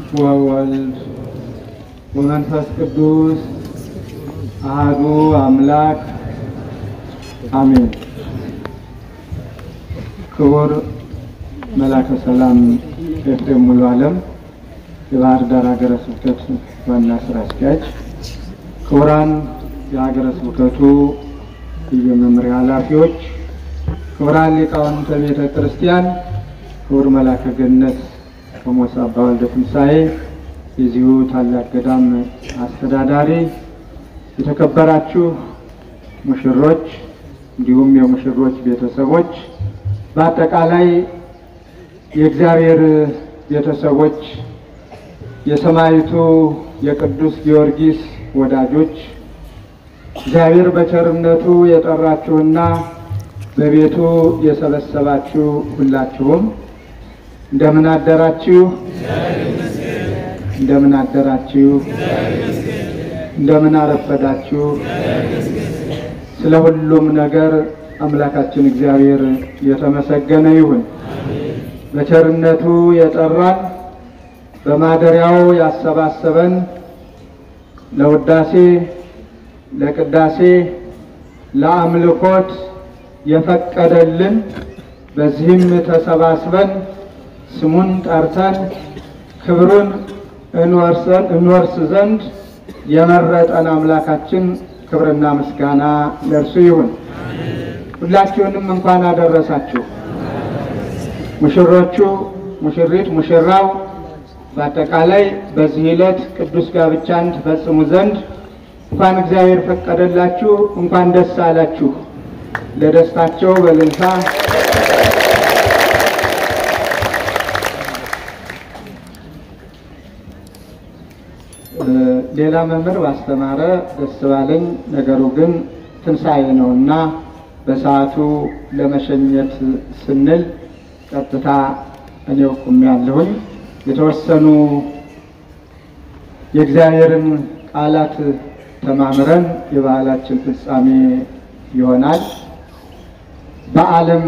ወወልድ ወመንፈስ ቅዱስ አሐዱ አምላክ አሜን። ክቡር መላከ ሰላም ኤፍሬም ሙሉ ዓለም የባህር ዳር ሀገረ ስብከት ዋና ስራ አስኪያጅ፣ ክቡራን የሀገረ ስብከቱ ልዩ መምሪያ ኃላፊዎች፣ ክቡራን ሊቃውንተ ቤተ ክርስቲያን፣ ክቡር መላከ ገነት ቆሞስ አባ ወልደ ትንሣኤ የዚሁ ታላቅ ገዳም አስተዳዳሪ፣ የተከበራችሁ ሙሽሮች እንዲሁም የሙሽሮች ቤተሰቦች፣ በአጠቃላይ የእግዚአብሔር ቤተሰቦች፣ የሰማዕቱ የቅዱስ ጊዮርጊስ ወዳጆች፣ እግዚአብሔር በቸርነቱ የጠራችሁና በቤቱ የሰበሰባችሁ ሁላችሁም እንደምን አደራችሁ? እንደምን አደራችሁ? እንደምን አረፈዳችሁ? ስለ ሁሉም ነገር አምላካችን እግዚአብሔር የተመሰገነ ይሁን። በቸርነቱ የጠራን በማደሪያው ያሰባሰበን ለውዳሴ፣ ለቅዳሴ፣ ለአምልኮት የፈቀደልን በዚህም ተሰባስበን ስሙን ጠርተን ክብሩን እንወርስ ዘንድ የመረጠን አምላካችን ክብርና ምስጋና ለእርሱ ይሁን። ሁላችሁንም እንኳን አደረሳችሁ። ሙሽሮቹ፣ ሙሽሪት፣ ሙሽራው በአጠቃላይ በዚህ ዕለት ቅዱስ ጋብቻን ትፈጽሙ ዘንድ እንኳን እግዚአብሔር ፈቀደላችሁ፣ እንኳን ደስ አላችሁ። ለደስታቸው በእልልታ ሌላ መምህር ባስተማረ ደስ ባለኝ። ነገሩ ግን ትንሣኤ ነው እና በሰዓቱ ለመሸኘት ስንል ቀጥታ እኔው ቁሜያለሁኝ። የተወሰኑ የእግዚአብሔርን ቃላት ተማምረን የበዓላችን ፍጻሜ ይሆናል። በዓለም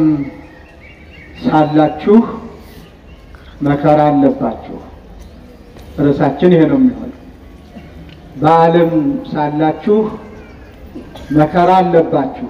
ሳላችሁ መከራ አለባችሁ። ርዕሳችን ይሄ ነው የሚሆነው። በዓለም ሳላችሁ መከራ አለባችሁ፣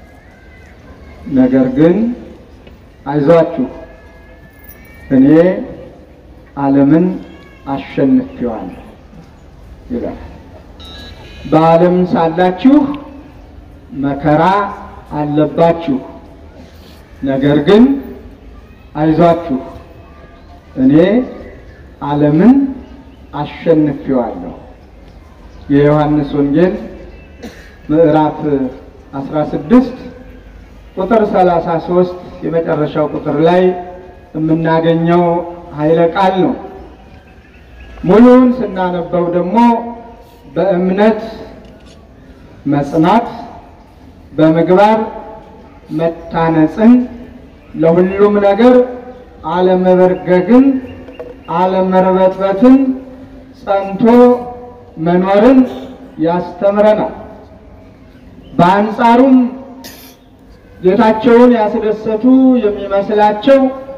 ነገር ግን አይዟችሁ እኔ ዓለምን አሸንፌዋለሁ ይላል። በዓለም ሳላችሁ መከራ አለባችሁ፣ ነገር ግን አይዟችሁ እኔ ዓለምን አሸንፌዋለሁ። የዮሐንስ ወንጌል ምዕራፍ 16 ቁጥር 33 የመጨረሻው ቁጥር ላይ የምናገኘው ኃይለ ቃል ነው። ሙሉውን ስናነበው ደግሞ በእምነት መጽናት፣ በምግባር መታነጽን፣ ለሁሉም ነገር አለመበርገግን፣ አለመርበትበትን ጸንቶ መኖርን ያስተምረናል። በአንጻሩም ጌታቸውን ያስደሰቱ የሚመስላቸው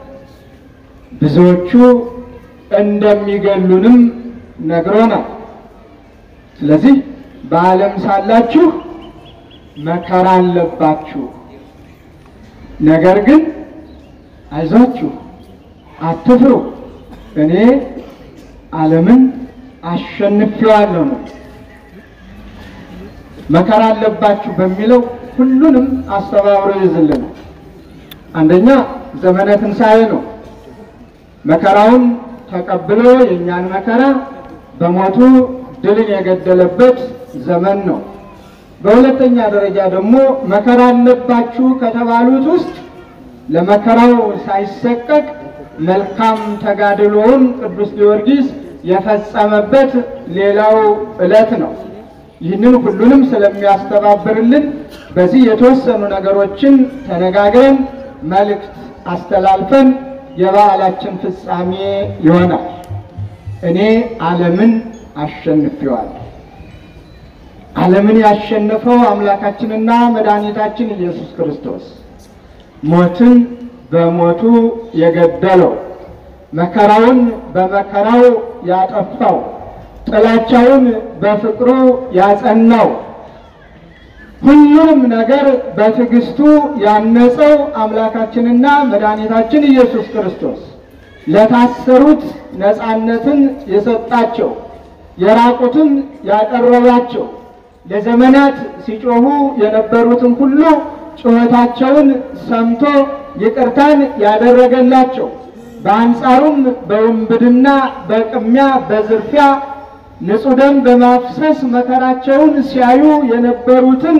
ብዙዎቹ እንደሚገሉንም ነግሮናል። ስለዚህ በዓለም ሳላችሁ መከራ አለባችሁ፣ ነገር ግን አይዟችሁ፣ አትፍሩ፣ እኔ ዓለምን አሸንፌዋለሁ ነው። መከራ አለባችሁ በሚለው ሁሉንም አስተባብሮ ይዝልናል። አንደኛ ዘመነ ትንሣኤ ነው። መከራውን ተቀብሎ የእኛን መከራ በሞቱ ድልን የገደለበት ዘመን ነው። በሁለተኛ ደረጃ ደግሞ መከራ አለባችሁ ከተባሉት ውስጥ ለመከራው ሳይሰቀቅ መልካም ተጋድሎውን ቅዱስ ጊዮርጊስ የፈጸመበት ሌላው ዕለት ነው። ይህንን ሁሉንም ስለሚያስተባብርልን በዚህ የተወሰኑ ነገሮችን ተነጋግረን መልእክት አስተላልፈን የበዓላችን ፍጻሜ ይሆናል። እኔ ዓለምን አሸንፌዋለሁ። ዓለምን ያሸነፈው አምላካችንና መድኃኒታችን ኢየሱስ ክርስቶስ ሞትን በሞቱ የገደለው መከራውን በመከራው ያጠፋው፣ ጥላቻውን በፍቅሩ ያጸናው፣ ሁሉንም ነገር በትዕግስቱ ያነጸው አምላካችንና መድኃኒታችን ኢየሱስ ክርስቶስ ለታሰሩት ነፃነትን የሰጣቸው የራቁትን ያቀረባቸው ለዘመናት ሲጮሁ የነበሩትን ሁሉ ጩኸታቸውን ሰምቶ ይቅርታን ያደረገላቸው በአንጻሩም በውንብድና፣ በቅሚያ፣ በዝርፊያ ንጹሕ ደም በማፍሰስ መከራቸውን ሲያዩ የነበሩትን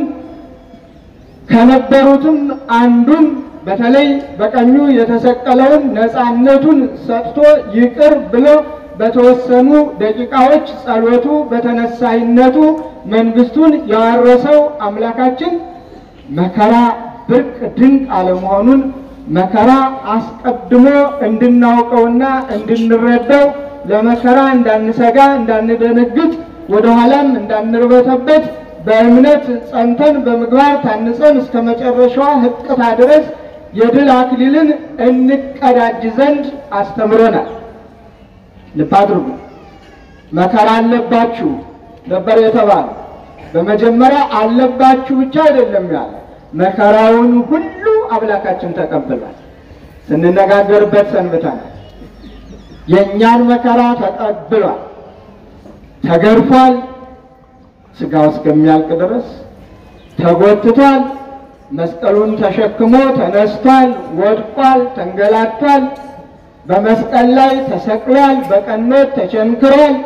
ከነበሩትም አንዱን በተለይ በቀኙ የተሰቀለውን ነፃነቱን ሰጥቶ ይቅር ብሎ በተወሰኑ ደቂቃዎች ጸሎቱ በተነሳይነቱ መንግስቱን ያወረሰው አምላካችን መከራ ብርቅ ድንቅ አለመሆኑን መከራ አስቀድሞ እንድናውቀውና እንድንረዳው ለመከራ እንዳንሰጋ እንዳንደነግጥ ወደኋላም እንዳንርበተበት በእምነት ጸንተን በምግባር ታንጸን እስከ መጨረሻዋ ሕቅታ ድረስ የድል አክሊልን እንቀዳጅ ዘንድ አስተምሮናል። ልብ አድርጉ። መከራ አለባችሁ ነበር የተባለ። በመጀመሪያ አለባችሁ ብቻ አይደለም ያለ መከራውን ሁሉ አምላካችን ተቀብሏል። ስንነጋገርበት ሰንብተናል። የእኛን መከራ ተቀብሏል። ተገርፏል፣ ስጋው እስከሚያልቅ ድረስ ተጎትቷል። መስቀሉን ተሸክሞ ተነስቷል፣ ወድቋል፣ ተንገላቷል። በመስቀል ላይ ተሰቅሏል፣ በቀኖት ተቸንክሯል።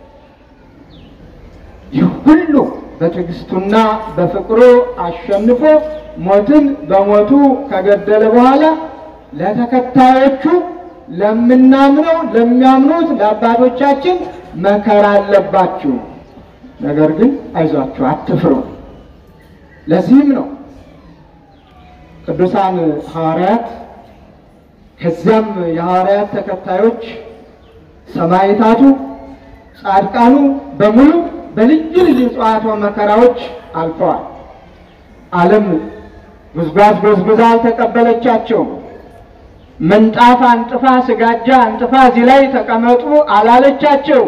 ይህ ሁሉ በትዕግስቱና በፍቅሩ አሸንፎ ሞትን በሞቱ ከገደለ በኋላ ለተከታዮቹ ለምናምነው ለሚያምኑት ለአባቶቻችን መከራ አለባችሁ፣ ነገር ግን አይዟችሁ አትፍሩ። ለዚህም ነው ቅዱሳን ሐዋርያት ከዚያም የሐዋርያት ተከታዮች ሰማዕታቱ፣ ጻድቃኑ በሙሉ በልዩ ልዩ ጽዋተ መከራዎች አልፈዋል። ዓለም ጉዝጓዝ ጎዝጉዛ አልተቀበለቻቸውም። ምንጣፍ አንጥፋ ስጋጃ አንጥፋ እዚህ ላይ ተቀመጡ አላለቻቸው።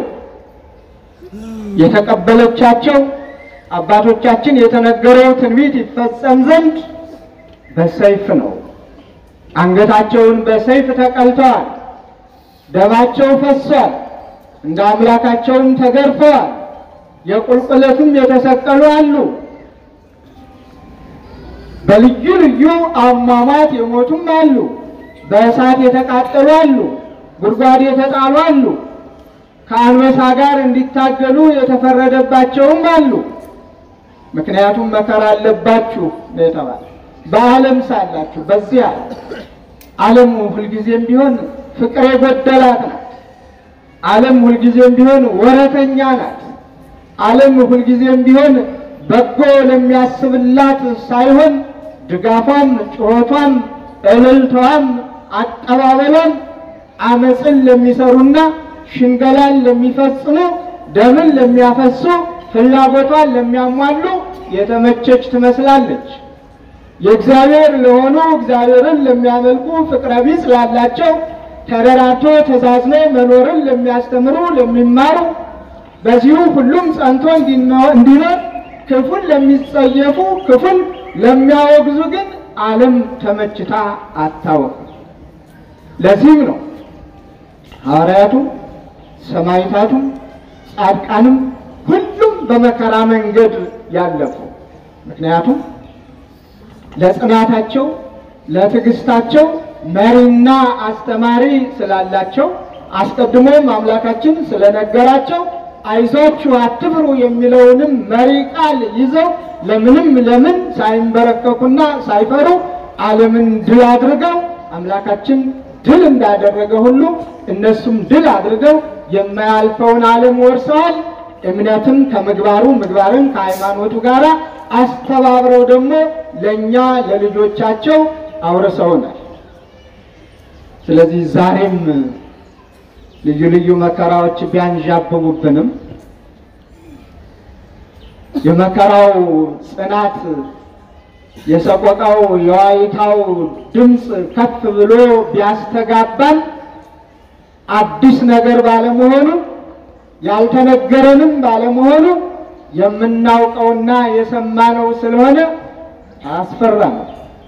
የተቀበለቻቸው አባቶቻችን የተነገረው ትንቢት ይፈጸም ዘንድ በሰይፍ ነው። አንገታቸውን በሰይፍ ተቀልተዋል። ደማቸው ፈሷል። እንደ አምላካቸውም ተገርፈዋል። የቁልቁለቱም የተሰቀሉ አሉ። በልዩ ልዩ አሟሟት የሞቱም አሉ። በእሳት የተቃጠሉ አሉ። ጉድጓድ የተጣሉ አሉ። ከአንበሳ ጋር እንዲታገሉ የተፈረደባቸውም አሉ። ምክንያቱም መከራ አለባችሁ ነው የተባለ። በዓለም ሳላችሁ በዚያ ዓለም ሁልጊዜም ቢሆን ፍቅር የጎደላት ናት። ዓለም ሁልጊዜም ቢሆን ወረተኛ ናት። ዓለም ሁልጊዜም ቢሆን በጎ ለሚያስብላት ሳይሆን ድጋፏም፣ ጩኸቷም፣ እልልቷም፣ አቀባበሏም አመፅን ለሚሰሩና ሽንገላን ለሚፈጽሙ ደምን ለሚያፈሱ ፍላጎቷን ለሚያሟሉ የተመቸች ትመስላለች። የእግዚአብሔር ለሆኑ እግዚአብሔርን ለሚያመልኩ ፍቅረ ቢጽ ላላቸው ተደራጅቶ ተዛዝኖ መኖርን ለሚያስተምሩ ለሚማሩ በዚሁ ሁሉም ጸንቶ እንዲኖር ክፉን ለሚጸየፉ ክፉን ለሚያወግዙ ግን ዓለም ተመችታ አታወቅም። ለዚህም ነው ሐዋርያቱ፣ ሰማዕታቱ፣ ጻድቃንም ሁሉም በመከራ መንገድ ያለፉ ምክንያቱም ለጽናታቸው ለትዕግስታቸው መሪና አስተማሪ ስላላቸው አስቀድሞም አምላካችን ስለነገራቸው አይዟችሁ አትፍሩ የሚለውንም መሪ ቃል ይዘው ለምንም ለምን ሳይንበረከኩና ሳይፈሩ ዓለምን ድል አድርገው አምላካችን ድል እንዳደረገ ሁሉ እነሱም ድል አድርገው የማያልፈውን ዓለም ወርሰዋል። እምነትን ከምግባሩ ምግባርን ከሃይማኖቱ ጋር አስተባብረው ደግሞ ለእኛ ለልጆቻቸው አውርሰውናል። ስለዚህ ዛሬም ልዩ ልዩ መከራዎች ቢያንዣብቡብንም የመከራው ጽናት የሰቆቃው የዋይታው ድምፅ ከፍ ብሎ ቢያስተጋባን አዲስ ነገር ባለመሆኑ ያልተነገረንም ባለመሆኑ የምናውቀውና የሰማነው ስለሆነ አያስፈራም፣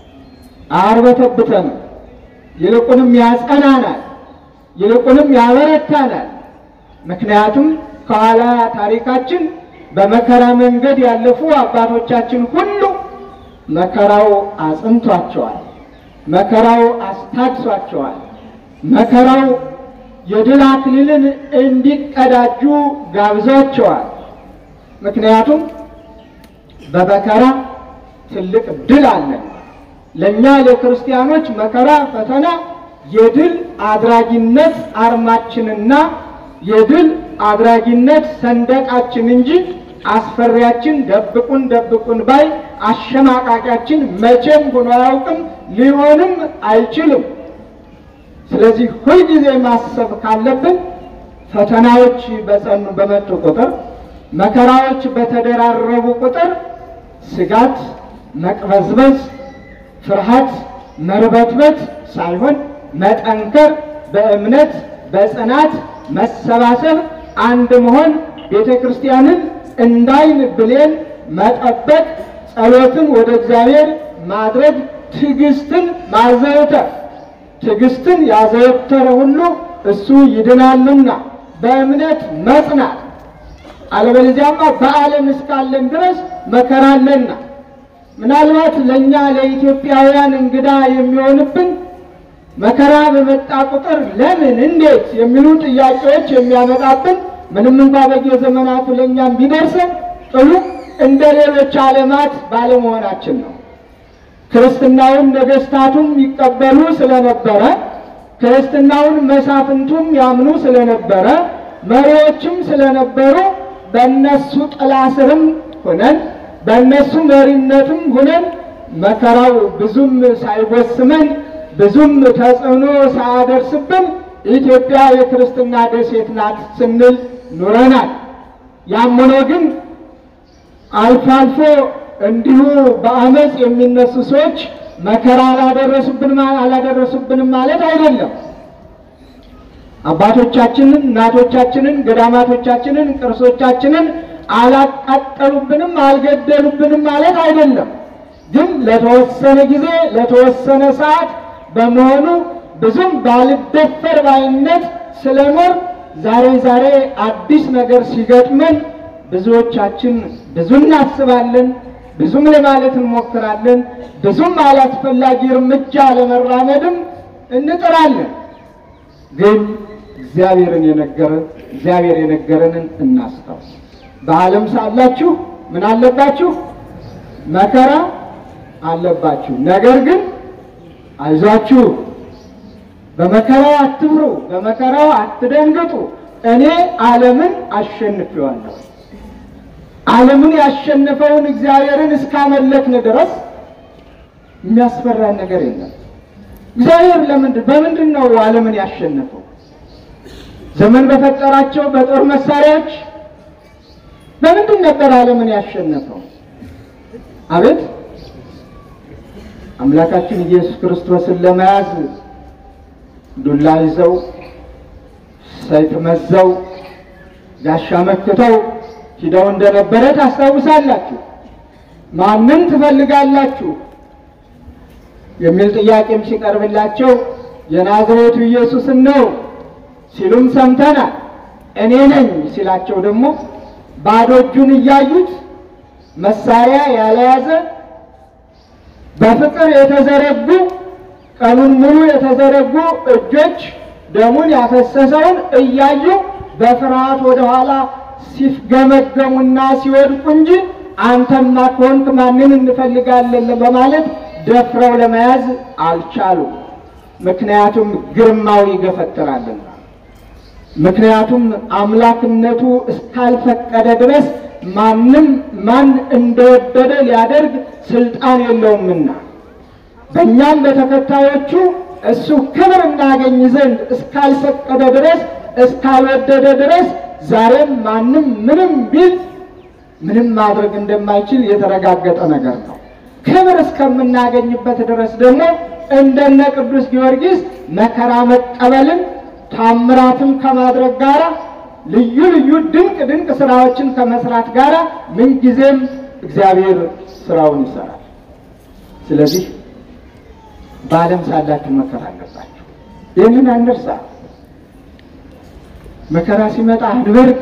አያርበተብተንም። ይልቁንም ያጸናናል፣ ይልቁንም ያበረታናል። ምክንያቱም ከኋላ ታሪካችን በመከራ መንገድ ያለፉ አባቶቻችን ሁሉ መከራው አጽንቷቸዋል፣ መከራው አስታግሷቸዋል፣ መከራው የድል አክሊልን እንዲቀዳጁ ጋብዟቸዋል። ምክንያቱም በመከራ ትልቅ ድል አለን። ለእኛ ለክርስቲያኖች መከራ፣ ፈተና የድል አድራጊነት አርማችንና የድል አድራጊነት ሰንደቃችን እንጂ አስፈሪያችን፣ ደብቁን ደብቁን ባይ አሸማቃቂያችን መቼም ሆኖ አያውቅም፣ ሊሆንም አይችልም። ስለዚህ ሁልጊዜ ማሰብ ካለብን ፈተናዎች በጸኑ በመጡ ቁጥር መከራዎች በተደራረቡ ቁጥር ስጋት፣ መቅበዝበዝ፣ ፍርሃት፣ መርበትበት ሳይሆን መጠንከር፣ በእምነት በጽናት መሰባሰብ፣ አንድ መሆን፣ ቤተ ክርስቲያንን እንዳይን ብሌን መጠበቅ፣ ጸሎትን ወደ እግዚአብሔር ማድረግ፣ ትዕግስትን ማዘውተር ትዕግስትን ያዘወተረ ሁሉ እሱ ይድናልና በእምነት መጽናት። አለበለዚያማ በዓለም እስካለን ድረስ መከራ አለና ምናልባት ለእኛ ለኢትዮጵያውያን እንግዳ የሚሆንብን መከራ በመጣ ቁጥር ለምን፣ እንዴት የሚሉ ጥያቄዎች የሚያመጣብን ምንም እንኳ በየዘመናቱ ለእኛም ቢደርሰን ጥሉ እንደ ሌሎች ዓለማት ባለመሆናችን ነው። ክርስትናውን ነገስታቱም ይቀበሉ ስለነበረ ክርስትናውን መሳፍንቱም ያምኑ ስለነበረ መሪዎችም ስለነበሩ በእነሱ ጥላ ስርም ሆነን በእነሱ መሪነትም ሆነን መከራው ብዙም ሳይወስመን ብዙም ተጽዕኖ ሳያደርስብን ኢትዮጵያ የክርስትና ደሴት ናት ስንል ኑረናል። ያም ሆኖ ግን አልፎ አልፎ እንዲሁ በአመፅ የሚነሱ ሰዎች መከራ አላደረሱብንም አላደረሱብንም ማለት አይደለም። አባቶቻችንን፣ እናቶቻችንን፣ ገዳማቶቻችንን፣ ቅርሶቻችንን አላቃጠሉብንም አልገደሉብንም ማለት አይደለም። ግን ለተወሰነ ጊዜ ለተወሰነ ሰዓት በመሆኑ ብዙም ባልደፈር ባይነት ስለኖር ዛሬ ዛሬ አዲስ ነገር ሲገጥመን ብዙዎቻችን ብዙ እናስባለን፣ ብዙም ለማለት እንሞክራለን፣ ብዙም አላስፈላጊ እርምጃ ለመራመድም እንጥራለን። ግን እግዚአብሔርን የነገረን እግዚአብሔር የነገረንን እናስታውስ። በዓለም ሳላችሁ ምን አለባችሁ? መከራ አለባችሁ። ነገር ግን አይዟችሁ፣ በመከራው አትፍሩ፣ በመከራው አትደንግጡ፣ እኔ ዓለምን አሸንፌዋለሁ። ዓለምን ያሸነፈውን እግዚአብሔርን እስካመለክን ድረስ የሚያስፈራን ነገር የለም። እግዚአብሔር ለምንድን በምንድን ነው ዓለምን ያሸነፈው? ዘመን በፈጠራቸው በጦር መሳሪያዎች በምንድን ነበር ዓለምን ያሸነፈው? አቤት አምላካችን ኢየሱስ ክርስቶስን ለመያዝ ዱላ ይዘው ሰይፍ መዘው ጋሻ መክተው ሂደው እንደነበረ ታስታውሳላችሁ። ማንን ትፈልጋላችሁ የሚል ጥያቄም ሲቀርብላቸው የናዝሬቱ ኢየሱስን ነው ሲሉም ሰምተናል። እኔ ነኝ ሲላቸው ደግሞ ባዶ እጁን እያዩት መሳሪያ ያልያዘ በፍቅር የተዘረጉ ቀኑን ሙሉ የተዘረጉ እጆች ደሙን ያፈሰሰውን እያዩ በፍርሃት ወደኋላ ሲፍገመገሙና ሲወድቁ እንጂ አንተማ ከሆንክ ማንን እንፈልጋለን በማለት ደፍረው ለመያዝ አልቻሉም። ምክንያቱም ግርማው ይገፈትራልና፣ ምክንያቱም አምላክነቱ እስካልፈቀደ ድረስ ማንም ማን እንደወደደ ሊያደርግ ስልጣን የለውምና በእኛም በተከታዮቹ እሱ ክብር እናገኝ ዘንድ እስካልፈቀደ ድረስ እስካልወደደ ድረስ ዛሬም ማንም ምንም ቢል ምንም ማድረግ እንደማይችል የተረጋገጠ ነገር ነው። ክብር እስከምናገኝበት ድረስ ደግሞ እንደነ ቅዱስ ጊዮርጊስ መከራ መቀበልን ታምራትን ከማድረግ ጋራ ልዩ ልዩ ድንቅ ድንቅ ስራዎችን ከመስራት ጋራ ምንጊዜም እግዚአብሔር ስራውን ይሰራል። ስለዚህ በዓለም ሳላችሁ መከራ አለባችሁ። ይህንን አንርሳ። መከራ ሲመጣ አንበርግ፣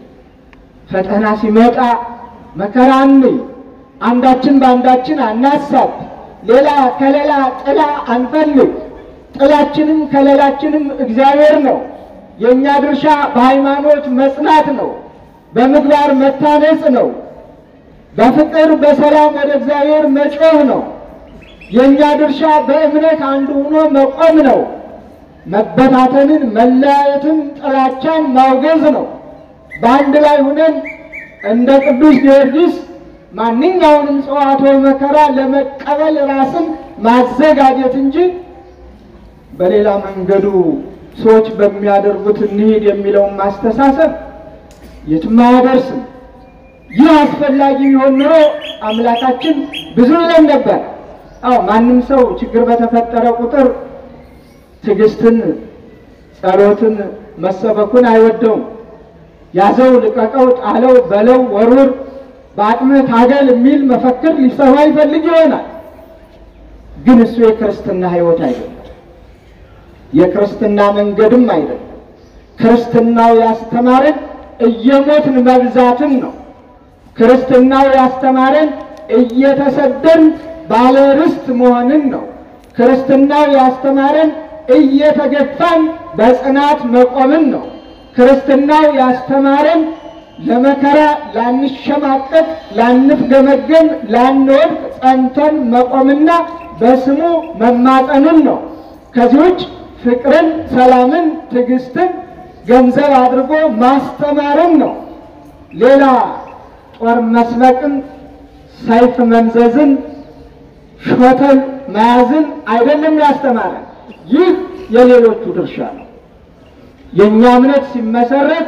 ፈተና ሲመጣ መከራ አንይ፣ አንዳችን በአንዳችን አናሳብ፣ ሌላ ከሌላ ጥላ አንፈልግ። ጥላችንም ከሌላችንም እግዚአብሔር ነው። የእኛ ድርሻ በሃይማኖት መጽናት ነው፣ በምግባር መታነጽ ነው፣ በፍቅር በሰላም ወደ እግዚአብሔር መጮህ ነው። የእኛ ድርሻ በእምነት አንዱ ሆኖ መቆም ነው። መበታተንን፣ መለያየትን፣ ጥላቻን ማውገዝ ነው። በአንድ ላይ ሁነን እንደ ቅዱስ ጊዮርጊስ ማንኛውንም ጽዋዕተ መከራ ለመቀበል ራስን ማዘጋጀት እንጂ በሌላ መንገዱ ሰዎች በሚያደርጉት እንሂድ የሚለውን ማስተሳሰብ የትም አያደርስም። ይህ አስፈላጊ ቢሆን ኑሮ አምላካችን ብዙ ይለን ነበር። አዎ ማንም ሰው ችግር በተፈጠረ ቁጥር ትዕግስትን፣ ጸሎትን፣ መሰበኩን አይወደውም። ያዘው፣ ልቀቀው፣ ጣለው፣ በለው፣ ወሩር፣ በአቅምህ ታገል የሚል መፈክር ሊሰማ ይፈልግ ይሆናል። ግን እሱ የክርስትና ሕይወት አይደለም። የክርስትና መንገድም አይደለም። ክርስትናው ያስተማረን እየሞትን መብዛትን ነው። ክርስትናው ያስተማረን እየተሰደን ባለ ርስት መሆንን ነው። ክርስትናው ያስተማረን እየተገፋን በጽናት መቆምን ነው። ክርስትናው ያስተማረን ለመከራ ላንሸማቀቅ፣ ላንፍገመገም፣ ላንወድቅ ጸንተን መቆምና በስሙ መማጠንን ነው። ከዚህ ውጭ ፍቅርን፣ ሰላምን፣ ትዕግስትን ገንዘብ አድርጎ ማስተማርን ነው። ሌላ ጦር መስበቅን፣ ሰይፍ መምዘዝን፣ ሾተል መያዝን አይደለም ያስተማረን። ይህ የሌሎቹ ድርሻ ነው። የእኛ እምነት ሲመሰረት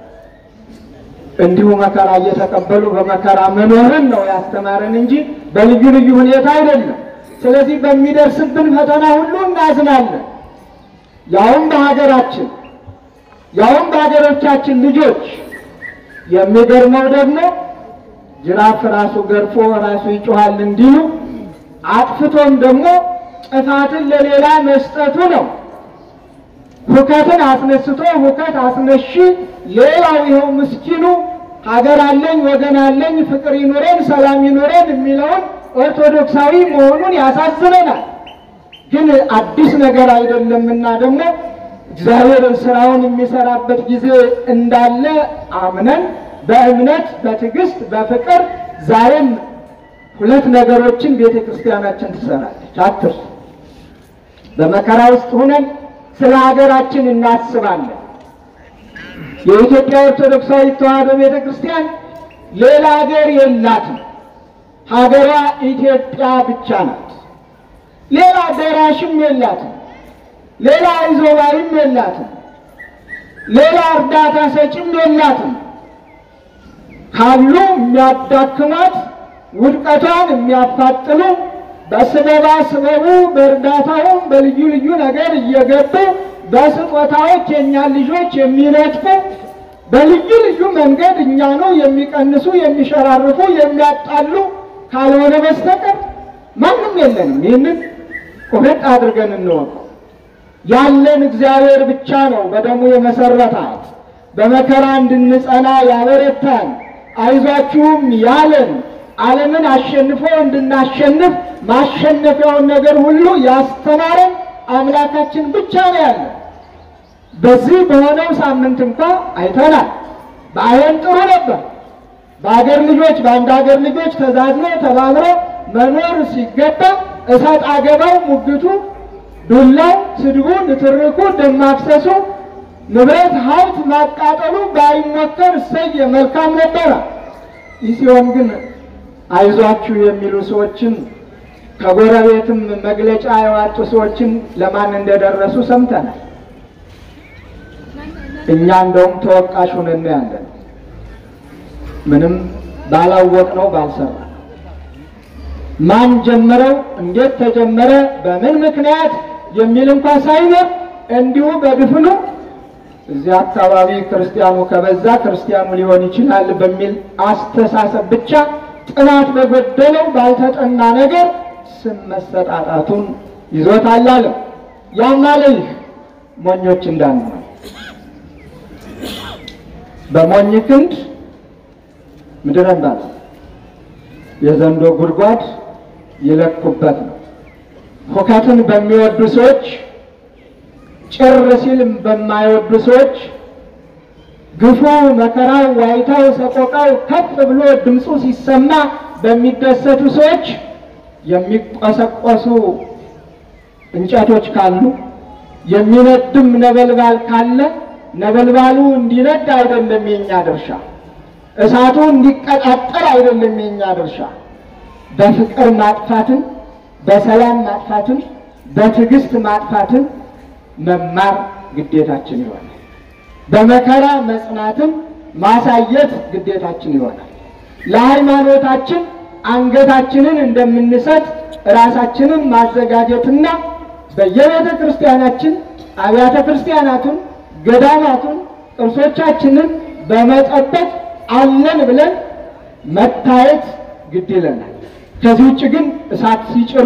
እንዲሁ መከራ እየተቀበሉ በመከራ መኖርን ነው ያስተማረን እንጂ በልዩ ልዩ ሁኔታ አይደለም። ስለዚህ በሚደርስብን ፈተና ሁሉ እናዝናለን። ያውም በሀገራችን ያውም በሀገሮቻችን ልጆች። የሚገርመው ደግሞ ጅራፍ ራሱ ገርፎ ራሱ ይጮሃል እንዲሉ አጥፍቶም ደግሞ ጥፋትን ለሌላ መስጠቱ ነው። ሁከትን አስነስቶ ሁከት አስነሺ ሌላው ይኸው ምስኪኑ ሀገር አለኝ ወገን አለኝ ፍቅር ይኑረን ሰላም ይኑረን የሚለውን ኦርቶዶክሳዊ መሆኑን ያሳዝነናል። ግን አዲስ ነገር አይደለምና ደግሞ እግዚአብሔር ስራውን የሚሰራበት ጊዜ እንዳለ አምነን በእምነት በትዕግስት በፍቅር ዛሬም ሁለት ነገሮችን ቤተ ክርስቲያናችን ትሰራለች። አትርሱ። በመከራ ውስጥ ሆነን ስለ ሀገራችን እናስባለን። የኢትዮጵያ ኦርቶዶክሳዊ ተዋሕዶ ቤተ ክርስቲያን ሌላ ሀገር የላትም። ሀገሯ ኢትዮጵያ ብቻ ናት። ሌላ ደራሽም የላትም። ሌላ አይዞባይም የላትም። ሌላ እርዳታ ሰጭም የላትም። ካሉ የሚያዳክሟት ውድቀቷን የሚያፋጥኑ በስበባ ስበቡ በእርዳታውም በልዩ ልዩ ነገር እየገቡ በስጦታዎች የእኛን ልጆች የሚነጥፉ በልዩ ልዩ መንገድ እኛኑ የሚቀንሱ የሚሸራርፉ የሚያጣሉ ካልሆነ በስተቀር ማንም የለንም። ይህንን ቁርጥ አድርገን እንወቀው። ያለን እግዚአብሔር ብቻ ነው። በደሙ የመሰረታት በመከራ እንድንጸና ያበረታን አይዟችሁም ያለን ዓለምን አሸንፎ እንድናሸንፍ ማሸነፊያውን ነገር ሁሉ ያስተማረን አምላካችን ብቻ ነው ያለ። በዚህ በሆነው ሳምንት እንኳ አይተናል። በአይን ጥሩ ነበር። በአገር ልጆች በአንድ ሀገር ልጆች ተዛዝኖ ተባብሮ መኖር ሲገባ እሰጥ አገባው፣ ሙግቱ፣ ዱላው፣ ስድቡ፣ ንትርኩ፣ ደም ማፍሰሱ፣ ንብረት ሀብት ማቃጠሉ ባይሞከር እሰየ መልካም ነበረ። ይህ ሲሆን ግን አይዟችሁ የሚሉ ሰዎችን ከጎረቤትም መግለጫ ያዋጡ ሰዎችን ለማን እንደደረሱ ሰምተናል። እኛ እንደውም ተወቃሽ ሆነን ያለን ምንም ባላወቅ ነው ባልሰራ ማን ጀመረው፣ እንዴት ተጀመረ፣ በምን ምክንያት የሚል እንኳ ሳይኖር እንዲሁ በድፍኑ እዚህ አካባቢ ክርስቲያኑ ከበዛ ክርስቲያኑ ሊሆን ይችላል በሚል አስተሳሰብ ብቻ ጥናት በጎደለው ባልተጠና ነገር ስም መሰጣጣቱን ይዞታል አለ። ያም አለ ይህ ሞኞች እንዳንሆን በሞኝ ክንድ ምድረ ባለ የዘንዶ ጉድጓድ ይለኩበት ነው። ሁከትን በሚወዱ ሰዎች፣ ጭር ሲል በማይወዱ ሰዎች፣ ግፉ፣ መከራው፣ ዋይታው፣ ሰቆቃው ከፍ ብሎ ድምፁ ሲሰማ በሚደሰቱ ሰዎች የሚቆሰቆሱ እንጨቶች ካሉ የሚነድም ነበልባል ካለ ነበልባሉ እንዲነድ አይደለም የኛ ድርሻ፣ እሳቱ እንዲቀጣጠል አይደለም የኛ ድርሻ። በፍቅር ማጥፋትን፣ በሰላም ማጥፋትን፣ በትዕግስት ማጥፋትን መማር ግዴታችን ይሆናል። በመከራ መጽናትን ማሳየት ግዴታችን ይሆናል። ለሃይማኖታችን አንገታችንን እንደምንሰጥ ራሳችንን ማዘጋጀትና በየቤተ ክርስቲያናችን አብያተ ክርስቲያናቱን፣ ገዳማቱን፣ ቅርሶቻችንን በመጠበቅ አለን ብለን መታየት ግድ ይለናል። ከዚህ ውጭ ግን እሳት ሲጭሩ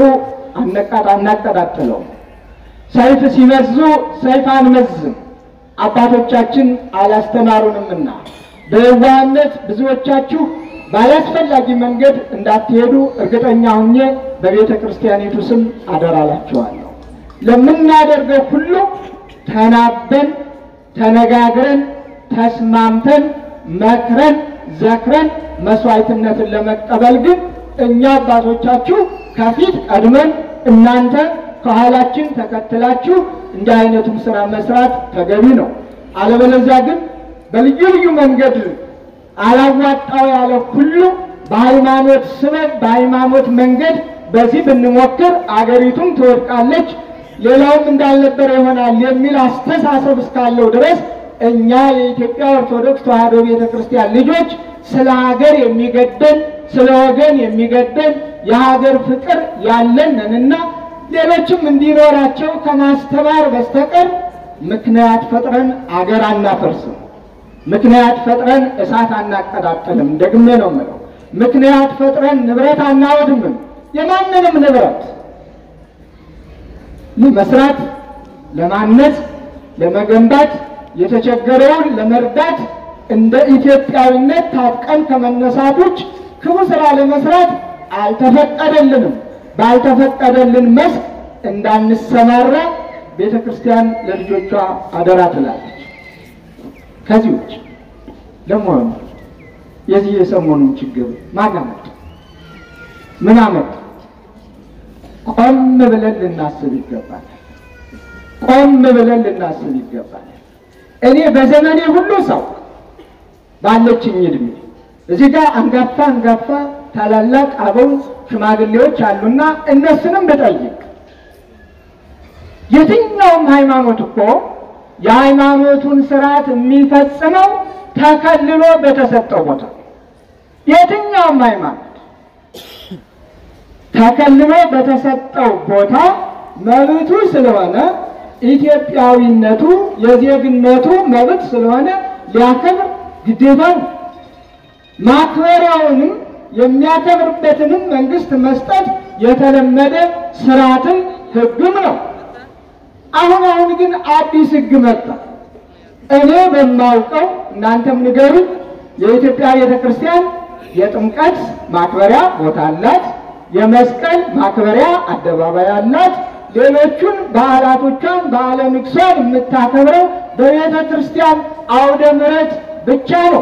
አናቀጣጥለውም። ሰይፍ ሲመዙ ሰይፍ አንመዝም። አባቶቻችን አላስተማሩንምና በየዋህነት ብዙዎቻችሁ ባላስፈላጊ መንገድ እንዳትሄዱ እርግጠኛ ሁኜ በቤተ ክርስቲያኒቱ ስም አደራላችኋለሁ። ለምናደርገው ሁሉ ተናበን ተነጋግረን ተስማምተን መክረን ዘክረን መስዋዕትነትን ለመቀበል ግን እኛ አባቶቻችሁ ከፊት ቀድመን እናንተ ከኋላችን ተከትላችሁ እንዲህ አይነቱን ስራ መስራት ተገቢ ነው። አለበለዚያ ግን በልዩ ልዩ መንገድ አላዋጣው ያለ ሁሉ በሃይማኖት ስበብ በሃይማኖት መንገድ በዚህ ብንሞክር አገሪቱም ትወድቃለች፣ ሌላውም እንዳልነበረ ይሆናል የሚል አስተሳሰብ እስካለው ድረስ እኛ የኢትዮጵያ ኦርቶዶክስ ተዋሕዶ ቤተ ክርስቲያን ልጆች ስለ ሀገር የሚገደን ስለ ወገን የሚገደን የሀገር ፍቅር ያለን ነንና ሌሎችም እንዲኖራቸው ከማስተማር በስተቀር ምክንያት ፈጥረን አገር አናፈርስም። ምክንያት ፈጥረን እሳት አናቀጣጥልም። ደግሜ ነው የምለው። ምክንያት ፈጥረን ንብረት አናወድምም። የማንንም ንብረት ለመስራት፣ ለማነጽ፣ ለመገንባት የተቸገረውን ለመርዳት እንደ ኢትዮጵያዊነት ታጥቀን ከመነሳት ውጭ ክፉ ስራ ለመስራት አልተፈቀደልንም። ባልተፈቀደልን መስክ እንዳንሰማራ ቤተ ክርስቲያን ለልጆቿ አደራ ትላለች። ከዚህ ውጭ ለመሆኑ የዚህ የሰሞኑን ችግር ማን አመጣ? ምን አመጣ? ቆም ብለን ልናስብ ይገባል። ቆም ብለን ልናስብ ይገባል። እኔ በዘመኔ ሁሉ ሰው ባለችኝ እድሜ እዚህ ጋር አንጋፋ አንጋፋ ታላላቅ አበው ሽማግሌዎች አሉና እነሱንም ብጠይቅ የትኛውም ሃይማኖት እኮ የሃይማኖቱን ስርዓት የሚፈጽመው ተከልሎ በተሰጠው ቦታ የትኛውም ሃይማኖት ተከልሎ በተሰጠው ቦታ መብቱ ስለሆነ ኢትዮጵያዊነቱ የዜግነቱ መብት ስለሆነ ሊያከብር ግዴታ ነው። ማክበሪያውንም የሚያከብርበትንም መንግስት መስጠት የተለመደ ስርዓትም ሕግም ነው። አሁን አሁን ግን አዲስ ሕግ መጣ። እኔ በማውቀው እናንተም ንገሩ። የኢትዮጵያ ቤተ ክርስቲያን የጥምቀት ማክበሪያ ቦታ አላት። የመስቀል ማክበሪያ አደባባይ አላት። ሌሎቹን በዓላቶቿን በዓለ ንግሷን የምታከብረው በቤተ ክርስቲያን አውደ ምሕረት ብቻ ነው።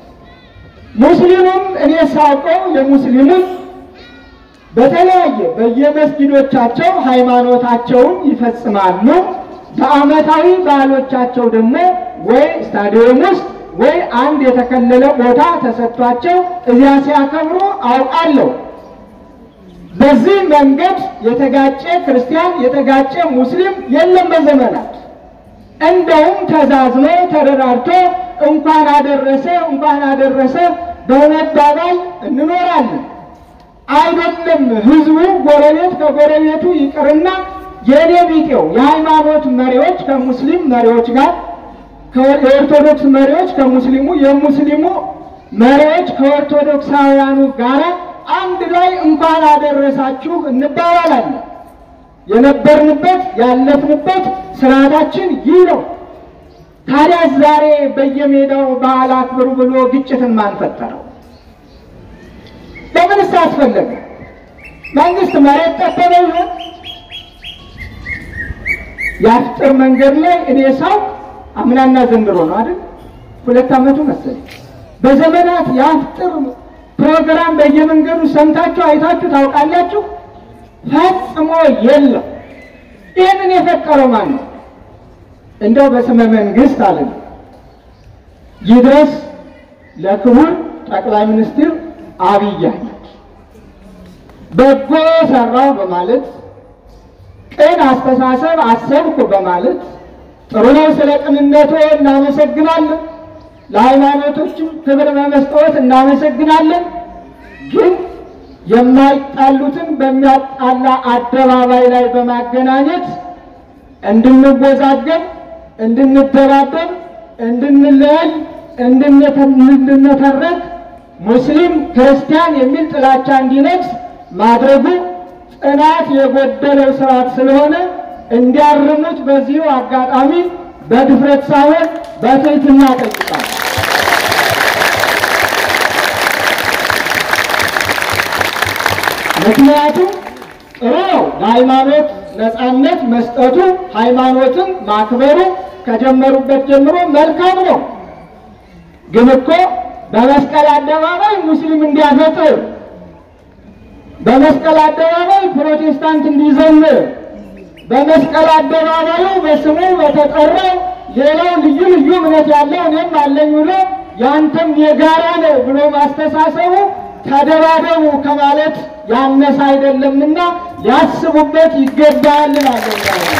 ሙስሊሙም እኔ ሳውቀው የሙስሊሙም በተለያየ በየመስጊዶቻቸው ሃይማኖታቸውን ይፈጽማሉ። በዓመታዊ በዓሎቻቸው ደግሞ ወይ ስታዲየም ውስጥ ወይ አንድ የተከለለ ቦታ ተሰጥቷቸው እዚያ ሲያከብሩ አውቃለሁ። በዚህ መንገድ የተጋጨ ክርስቲያን የተጋጨ ሙስሊም የለም በዘመናት። እንደውም ተዛዝኖ ተደራርቶ እንኳን አደረሰ እንኳን አደረሰ በመባባል እንኖራለን። አይደለም ህዝቡ ጎረቤት ከጎረቤቱ ይቅርና የኔ ቢጤው የሃይማኖት መሪዎች ከሙስሊም መሪዎች ጋር የኦርቶዶክስ መሪዎች ከሙስሊሙ የሙስሊሙ መሪዎች ከኦርቶዶክሳውያኑ ጋር አንድ ላይ እንኳን አደረሳችሁ እንባባላለን። የነበርንበት ያለፍንበት ስርዓታችን ይህ ነው። ታዲያ ዛሬ በየሜዳው በዓል አክብሩ ብሎ ግጭትን ማን ፈጠረው? ለምንስ አስፈለገ? መንግስት መሬት ጠበበ ይሆን? የአፍጥር መንገድ ላይ እኔ ሰው አምናና ዘንድሮ ነው አይደል? ሁለት ዓመቱ መሰለኝ። በዘመናት የአፍጥር ፕሮግራም በየመንገዱ ሰምታችሁ አይታችሁ ታውቃላችሁ? ፈጽሞ የለም። ይህንን የፈጠረው ማን ነው? እንደው በስመ መንግስት አለ ይድረስ ለክቡር ጠቅላይ ሚኒስትር አብይ አህመድ በጎ ሰራው በማለት ቅን አስተሳሰብ አሰብኩ በማለት ጥሩ ነው። ስለ ቅንነቶ እናመሰግናለን። ለሃይማኖቶችም ክብር በመስጠት እናመሰግናለን። ግን የማይጣሉትን በሚያጣላ አደባባይ ላይ በማገናኘት እንድንወዛገብ፣ እንድንደባደብ፣ እንድንለያይ፣ እንድንተረክ ሙስሊም ክርስቲያን የሚል ጥላቻ እንዲነግስ ማድረጉ ጽናት የጎደለው ስርዓት ስለሆነ እንዲያርሙት በዚሁ አጋጣሚ በድፍረት ሳይሆን በትህትና ጠይቃል። ምክንያቱም ጥሩ ነው ለሃይማኖት ነፃነት መስጠቱ፣ ሃይማኖትን ማክበሩ ከጀመሩበት ጀምሮ መልካም ነው። ግን እኮ በመስቀል አደባባይ ሙስሊም እንዲያፈጥር በመስቀል አደባባይ ፕሮቴስታንት እንዲዘምር በመስቀል አደባባዩ በስሙ በተጠራው ሌላው ልዩ ልዩ እምነት ያለው እኔም አለኝ ብሎ ያንተም የጋራ ነው ብሎ ማስተሳሰቡ ተደባደቡ ከማለት ያነሰ አይደለምና ሊያስቡበት ይገባል እላለሁ።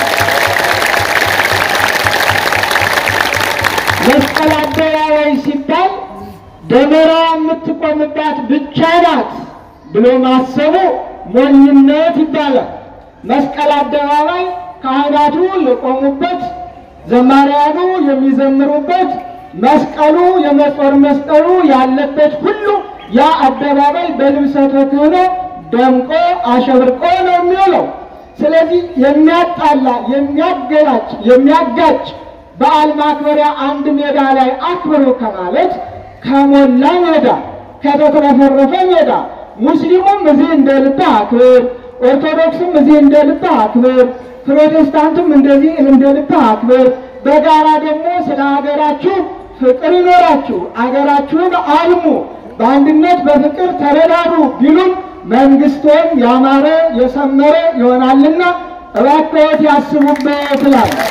መስቀል አደባባይ ሲባል ደመራ የምትቆምባት ብቻ ናት ብሎ ማሰቡ ሞኝነት ይባላል። መስቀል አደባባይ ካህናቱ የቆሙበት፣ ዘማሪያኑ የሚዘምሩበት፣ መስቀሉ የመጾር መስቀሉ ያለበት ሁሉ ያ አደባባይ በልብሰ ተክህኖ ደምቆ አሸብርቆ ነው የሚውለው። ስለዚህ የሚያጣላ የሚያገላጭ የሚያጋጭ በዓል ማክበሪያ አንድ ሜዳ ላይ አክብሩ ከማለት ከሞላ ሜዳ ከተትረፈረፈ ሜዳ ሙስሊሙም እዚህ እንደ ልብህ አክብር፣ ኦርቶዶክስም እዚህ እንደ ልብህ አክብር፣ ፕሮቴስታንቱም እንደዚህ እንደ ልብህ አክብር። በጋራ ደግሞ ስለ ሀገራችሁ ፍቅር ይኖራችሁ፣ አገራችሁን አልሙ፣ በአንድነት በፍቅር ተረዳዱ ቢሉም መንግስቶም ያማረ የሰመረ ይሆናልና እባክዎት ያስቡበት እላለሁ።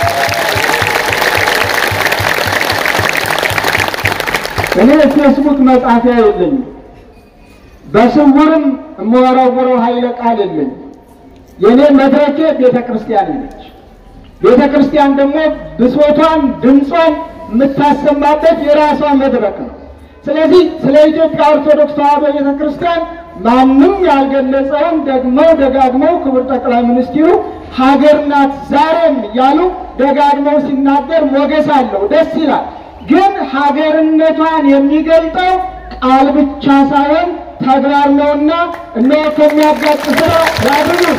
እኔ ፌስቡክ መጻፊያ የለኝም። በስውርም የምወረውረው ኃይለ ቃል የለኝም። የእኔ መድረኬ ቤተ ክርስቲያን ነች። ቤተ ክርስቲያን ደግሞ ብሶቷን ድምጿን የምታሰማበት የራሷ መድረክ ነው። ስለዚህ ስለ ኢትዮጵያ ኦርቶዶክስ ተዋሕዶ ቤተ ክርስቲያን ማንም ያልገለጸውን ደግመው ደጋግመው ክቡር ጠቅላይ ሚኒስትሩ ሀገር ናት ዛሬም እያሉ ደጋግመው ሲናገር ሞገስ አለው፣ ደስ ይላል። ግን ሀገርነቷን የሚገልጠው ቃል ብቻ ሳይሆን ተግባር ነውና እነሆ ከሚያጋጭ ስራ ያድኑን።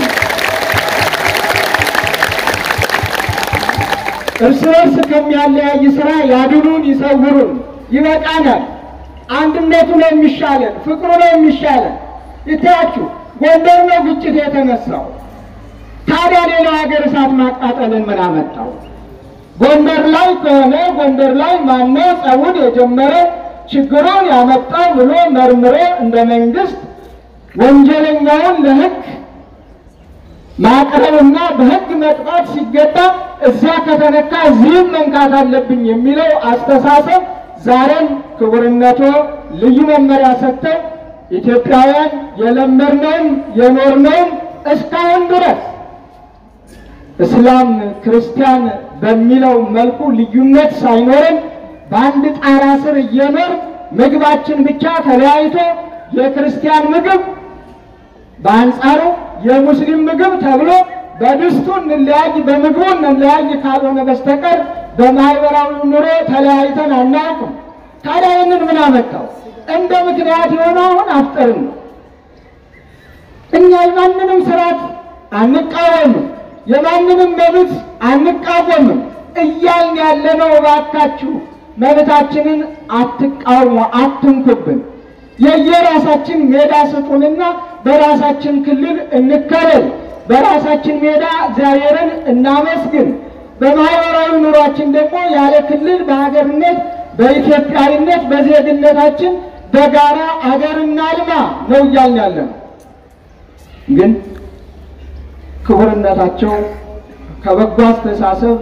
እርስ በርስ ከሚያለያይ ስራ ያድኑን፣ ይሰውሩን። ይበቃናል። አንድነቱ ነው የሚሻለን፣ ፍቅሩ ነው የሚሻለን። ይታያችሁ ጎንደር ነው ግጭት የተነሳው። ታዲያ ሌላው ሀገር እሳት ማቃጠልን ምን አመጣው? ጎንደር ላይ ከሆነ ጎንደር ላይ ማነው ጸቡን የጀመረ ችግሩን ያመጣው ብሎ መርምሮ እንደ መንግስት ወንጀለኛውን ለሕግ ማቅረብና በሕግ መቅጣት ሲገባ እዛ ከተነካ እዚህም መንካት አለብኝ የሚለው አስተሳሰብ ዛሬም ክቡርነቶ ልዩ መመሪያ ሰጥተው ኢትዮጵያውያን የለመድነውም የኖርነውም እስካሁን ድረስ እስላም ክርስቲያን በሚለው መልኩ ልዩነት ሳይኖረን በአንድ ጣራ ስር እየኖር ምግባችን ብቻ ተለያይቶ የክርስቲያን ምግብ በአንጻሩ የሙስሊም ምግብ ተብሎ በድስቱ እንለያይ በምግቡ እንለያይ ካልሆነ በስተቀር በማህበራዊ ኑሮ ተለያይተን አናውቅም። ታዲያ ይህንን ምን አመጣው? እንደ ምክንያት የሆነው አሁን አፍጠርን ነው። እኛ የማንንም ስርዓት አንቃወምም፣ የማንንም መብት አንቃወምም እያልን ያለነው እባካችሁ መብታችንን አትቃውሙ፣ አትንኩብን። የየራሳችን ሜዳ ስጡንና በራሳችን ክልል እንከለል፣ በራሳችን ሜዳ እግዚአብሔርን እናመስግን። በማህበራዊ ኑሯችን ደግሞ ያለ ክልል በሀገርነት በኢትዮጵያዊነት በዜግነታችን በጋራ አገር እናልማ ነው እያልን ያለ ነው። ግን ክቡርነታቸው ከበጎ አስተሳሰብ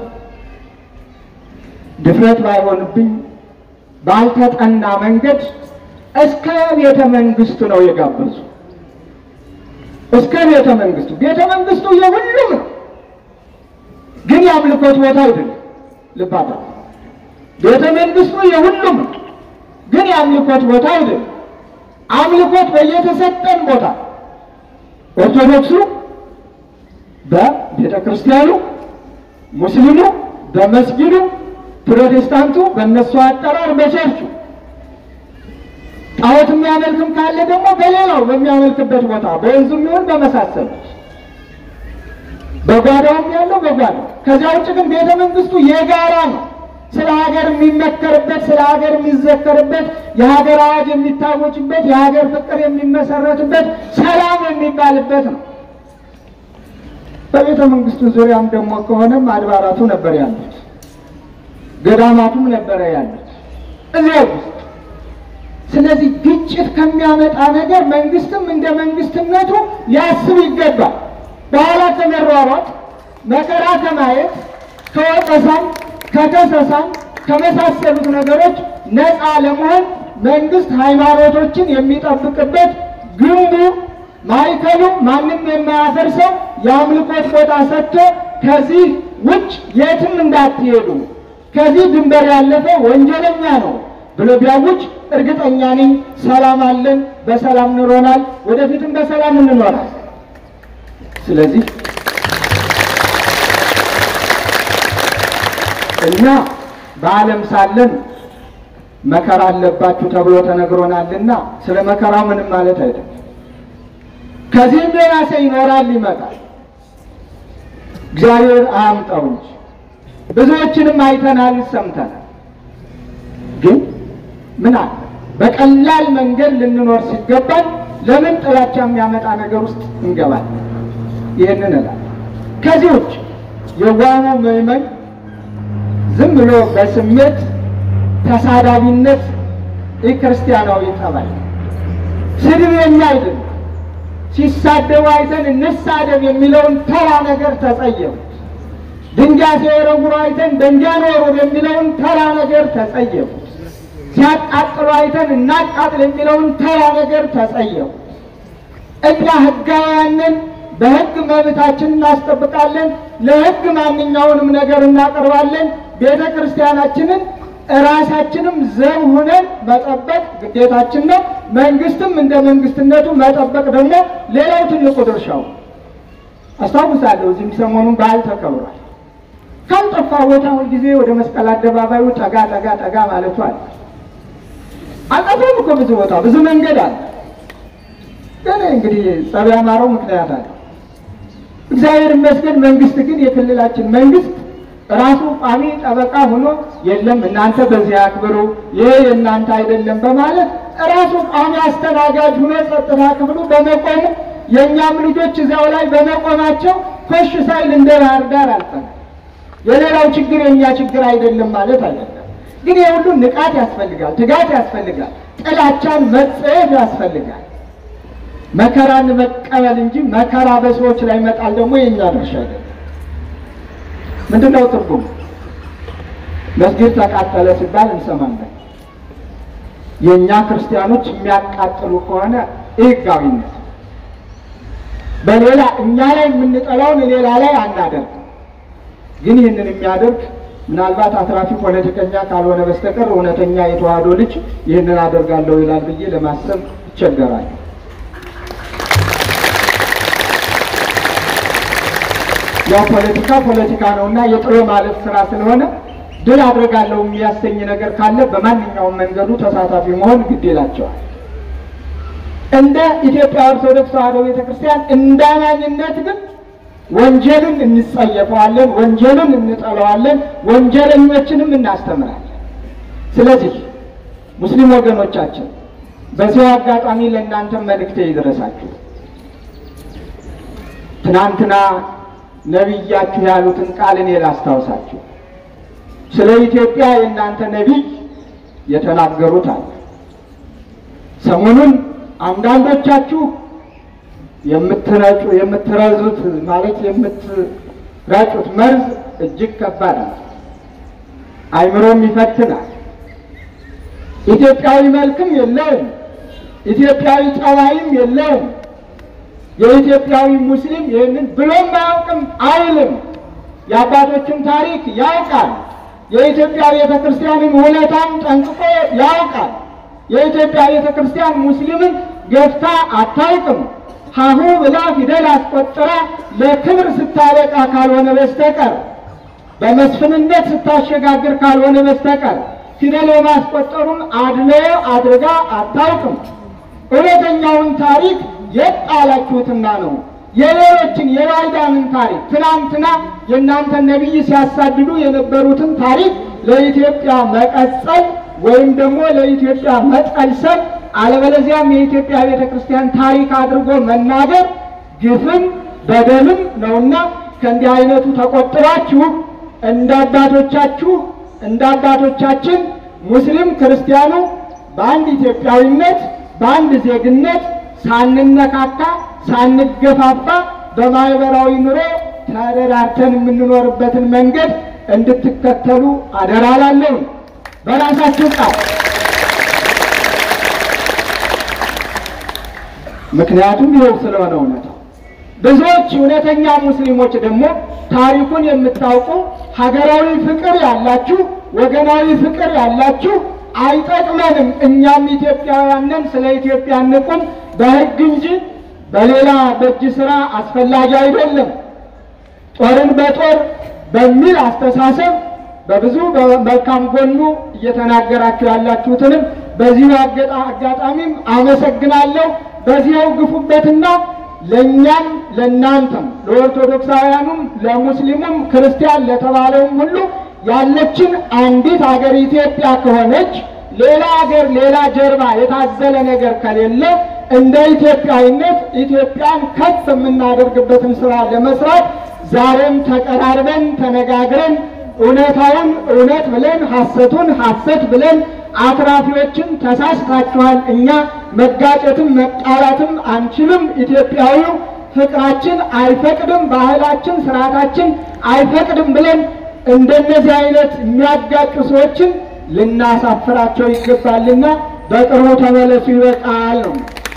ድፍረት ባይሆንብኝ ባልተጠና መንገድ እስከ ቤተ መንግስቱ ነው የጋበዙ። እስከ ቤተ መንግስቱ ቤተ መንግስቱ የሁሉም ነው፣ ግን የአምልኮት ቦታ አይደለም። ልብ አድርጉ። ቤተ መንግስቱ የሁሉም ነው፣ ግን የአምልኮት ቦታ አይደለም። አምልኮት በየተሰጠን ቦታ ኦርቶዶክሱ በቤተ ክርስቲያኑ፣ ሙስሊሙ በመስጊዱ፣ ፕሮቴስታንቱ በእነሱ አጠራር በቸርቹ ጣዖት የሚያመልክም ካለ ደግሞ በሌላው በሚያመልክበት ቦታ በወንዙም ይሁን በመሳሰሉት በጓዳውም ያለው በጓዳው። ከዚያ ውጭ ግን ቤተ መንግስቱ የጋራ ነው። ስለ ሀገር የሚመከርበት፣ ስለ ሀገር የሚዘከርበት፣ የሀገር አዋጅ የሚታወጅበት፣ የሀገር ፍቅር የሚመሰረትበት፣ ሰላም የሚባልበት ነው። በቤተ መንግስቱ ዙሪያም ደግሞ ከሆነም አድባራቱ ነበር ያሉት፣ ገዳማቱም ነበረ ያሉት እዚያ ውስጥ ስለዚህ ግጭት ከሚያመጣ ነገር መንግስትም እንደ መንግስትነቱ ሊያስብ ይገባል። በኋላ ከመሯሯጥ መከራ ከማየት ከወቀሳም ከከሰሳም ከመሳሰሉት ነገሮች ነፃ ለመሆን መንግስት ሃይማኖቶችን የሚጠብቅበት ግንቡ ማዕከሉ ማንም የማያፈርሰው የአምልኮት ቦታ ሰጥቶ ከዚህ ውጭ የትም እንዳትሄዱ ከዚህ ድንበር ያለፈ ወንጀለኛ ነው ብሎ ቢያውጅ እርግጠኛ ነኝ ሰላም አለን፣ በሰላም ኑሮናል፣ ወደፊትም በሰላም እንኖራል። ስለዚህ እኛ በዓለም ሳለን መከራ አለባችሁ ተብሎ ተነግሮናልና ስለ መከራው ምንም ማለት አይደለም። ከዚህም የባሰ ይኖራል፣ ይመጣል። እግዚአብሔር አያምጣው እንጂ ብዙዎችንም አይተናል፣ ሰምተናል። ግን ምን አለ በቀላል መንገድ ልንኖር ሲገባል ለምን ጥላቻ የሚያመጣ ነገር ውስጥ እንገባለን? ይህንን እላለሁ። ከዚህ ውጭ የዋሙ ምዕመን ዝም ብሎ በስሜት ተሳዳቢነት የክርስቲያናዊ ጠባይ ስድብ የኛ አይደለም። ሲሳደቡ አይተን እንሳደብ የሚለውን ተራ ነገር ተጸየፉት። ድንጋይ ሲወረውሩ አይተን ድንጋይ እንወርውር የሚለውን ተራ ነገር ተጸየፉት። ሲያቃጥሉ አይተን እናቃጥል የሚለውን ተራ ነገር ተጸየፉ። እኛ ሕጋውያንን በሕግ መብታችን እናስጠብቃለን። ለሕግ ማንኛውንም ነገር እናቀርባለን። ቤተ ክርስቲያናችንን እራሳችንም ዘብ ሁነን መጠበቅ ግዴታችን ነው። መንግስትም እንደ መንግስትነቱ መጠበቅ ደግሞ ሌላው ትልቁ ድርሻው። አስታውሳለሁ እዚህም ሰሞኑን በዓል ተከብሯል። ካልጠፋ ቦታ ሁልጊዜ ወደ መስቀል አደባባዩ ጠጋ ጠጋ ጠጋ ማለቱ አለ። አልጠፋም እኮ ብዙ ቦታ ብዙ መንገድ አለ። ግን እንግዲህ ጸብ ያማረው ምክንያት አለ። እግዚአብሔር ይመስገን። መንግስት ግን የክልላችን መንግስት ራሱ ቋሚ ጠበቃ ሆኖ የለም እናንተ በዚህ አክብሩ፣ ይሄ የእናንተ አይደለም በማለት ራሱ ቋሚ አስተናጋጅ ሆኖ ጸጥታ ክፍሉ በመቆሙ የእኛም ልጆች እዚያው ላይ በመቆማቸው ኮሽ ሳይል እንደ ባህር ዳር አልፈናል። የሌላው ችግር የእኛ ችግር አይደለም ማለት አይደለም። ግን የሁሉ ንቃት ያስፈልጋል፣ ትጋት ያስፈልጋል፣ ጥላቻን መጸየፍ ያስፈልጋል። መከራን መቀበል እንጂ መከራ በሰዎች ላይ መጣል ደግሞ የእኛ ድርሻ አይደለም። ምንድን ነው ትርጉም? መስጊድ ተቃጠለ ሲባል እንሰማለን። የእኛ ክርስቲያኖች የሚያቃጥሉ ከሆነ ሕጋዊነት በሌላ እኛ ላይ የምንጠላውን ሌላ ላይ አናደርግ። ግን ይህንን የሚያደርግ ምናልባት አትራፊ ፖለቲከኛ ካልሆነ በስተቀር እውነተኛ የተዋህዶ ልጅ ይህንን አደርጋለሁ ይላል ብዬ ለማሰብ ይቸገራል። ያው ፖለቲካ ፖለቲካ ነው እና የጥሎ ማለፍ ስራ ስለሆነ ድል አድርጋለሁ የሚያሰኝ ነገር ካለ በማንኛውም መንገዱ ተሳታፊ መሆን ግድ ይላቸዋል። እንደ ኢትዮጵያ ኦርቶዶክስ ተዋሕዶ ቤተክርስቲያን እንደ አማኝነት ግን ወንጀልን እንጸየፈዋለን፣ ወንጀልን እንጠለዋለን፣ ወንጀለኞችንም እናስተምራለን። ስለዚህ ሙስሊም ወገኖቻችን በዚሁ አጋጣሚ ለእናንተ መልእክቴ ይድረሳችሁ። ትናንትና ነቢያችሁ ያሉትን ቃል እኔ ላስታውሳችሁ። ስለ ኢትዮጵያ የእናንተ ነቢይ የተናገሩት አለ። ሰሞኑን አንዳንዶቻችሁ የምትረጩ የምትረዙት ማለት የምትረጩት መርዝ እጅግ ከባድ ነው፣ አይምሮም ይፈትናል። ኢትዮጵያዊ መልክም የለውም፣ ኢትዮጵያዊ ጠባይም የለውም። የኢትዮጵያዊ ሙስሊም ይህንን ብሎም አያውቅም አይልም። የአባቶችን ታሪክ ያውቃል። የኢትዮጵያ ቤተ ክርስቲያንን ውለታም ጠንቅቆ ያውቃል። የኢትዮጵያ ቤተ ክርስቲያን ሙስሊምን ገፍታ አታውቅም። ሀሁ ብላ ፊደል አስቆጥራ ለክብር ስታበቃ ካልሆነ በስተቀር በመስፍንነት ስታሸጋግር ካልሆነ በስተቀር ፊደል የማስቆጠሩን አድልዎ አድርጋ አታውቅም። እውነተኛውን ታሪክ የት ጣላችሁትና ነው? የሌሎችን የባዕዳንን ታሪክ ትናንትና የእናንተን ነቢይ ሲያሳድዱ የነበሩትን ታሪክ ለኢትዮጵያ መቀጸል ወይም ደግሞ ለኢትዮጵያ መጠልሰል አለበለዚያም የኢትዮጵያ ቤተ ክርስቲያን ታሪክ አድርጎ መናገር ግፍም በደልም ነውና ከእንዲህ አይነቱ ተቆጥባችሁ እንደ አባቶቻችሁ እንደ አባቶቻችን ሙስሊም ክርስቲያኑ በአንድ ኢትዮጵያዊነት በአንድ ዜግነት ሳንነካካ ሳንገፋፋ በማህበራዊ ኑሮ ተረዳርተን የምንኖርበትን መንገድ እንድትከተሉ አደራ እላለሁ። በራሳችሁ ቃል ምክንያቱም ይኸው ስለሆነ እውነታው ብዙዎች እውነተኛ ሙስሊሞች ደግሞ ታሪኩን የምታውቁ ሀገራዊ ፍቅር ያላችሁ ወገናዊ ፍቅር ያላችሁ አይጠቅመንም፣ እኛም ኢትዮጵያውያንን ስለ ኢትዮጵያ እንቁም በሕግ እንጂ በሌላ በእጅ ስራ አስፈላጊ አይደለም፣ ጦርን በጦር በሚል አስተሳሰብ በብዙ በመልካም ጎኑ እየተናገራችሁ ያላችሁትንም በዚሁ አጋጣሚም አመሰግናለሁ። በዚያው ግፉበትና ለእኛም ለእናንተም ለኦርቶዶክሳውያኑም ለሙስሊሙም ክርስቲያን ለተባለውም ሁሉ ያለችን አንዲት ሀገር ኢትዮጵያ ከሆነች ሌላ ሀገር ሌላ ጀርባ የታዘለ ነገር ከሌለ እንደ ኢትዮጵያዊነት ኢትዮጵያን ከፍ የምናደርግበትን ስራ ለመስራት ዛሬም ተቀራርበን ተነጋግረን እውነታውን እውነት ብለን ሐሰቱን ሐሰት ብለን አትራፊዎችን ተሳስታችኋል፣ እኛ መጋጨትም መጣላትም አንችልም፣ ኢትዮጵያዊው ፍቅራችን አይፈቅድም፣ ባህላችን ስርዓታችን አይፈቅድም ብለን እንደነዚህ አይነት የሚያጋጩ ሰዎችን ልናሳፍራቸው ይገባልና በቅርቡ ተመለሱ ይበቃል ነው።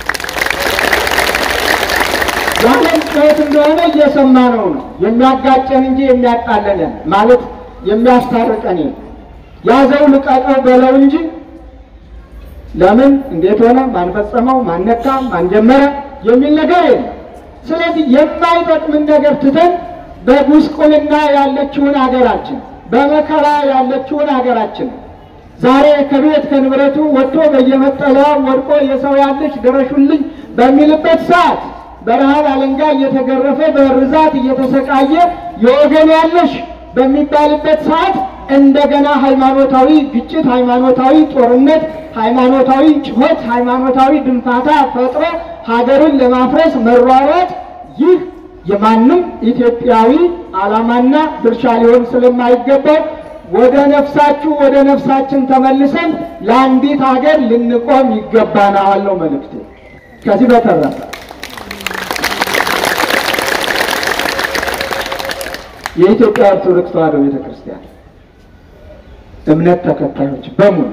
ያለን ጩኸት እንደሆነ እየሰማ ነው ነው የሚያጋጨን እንጂ የሚያጣለንን ማለት የሚያስታርቀን ያዘው ልቀቀው በለው እንጂ ለምን እንዴት ሆነ ማን ፈጸመው ማን ነካ ማን ጀመረ የሚል ነገር የለም። ስለዚህ የማይጠቅምን ነገር ትተን በጉስቁልና ያለችውን ሀገራችን በመከራ ያለችውን ሀገራችን ዛሬ ከቤት ከንብረቱ ወጥቶ በየመጠለያው ወድቆ የሰው ያለች ድረሹልኝ በሚልበት ሰዓት በረሃብ አለንጋ እየተገረፈ በርዛት እየተሰቃየ የወገን ያለሽ በሚባልበት ሰዓት እንደገና ሃይማኖታዊ ግጭት፣ ሃይማኖታዊ ጦርነት፣ ሃይማኖታዊ ጭሆት፣ ሃይማኖታዊ ድንፋታ ፈጥሮ ሀገርን ለማፍረስ መሯሯጥ ይህ የማንም ኢትዮጵያዊ ዓላማና ድርሻ ሊሆን ስለማይገባው ወደ ነፍሳችሁ ወደ ነፍሳችን ተመልሰን ለአንዲት ሀገር ልንቆም ይገባናል ነው መልእክቴ። ከዚህ በተረፈ የኢትዮጵያ ኦርቶዶክስ ተዋሕዶ ቤተ ክርስቲያን እምነት ተከታዮች በሙሉ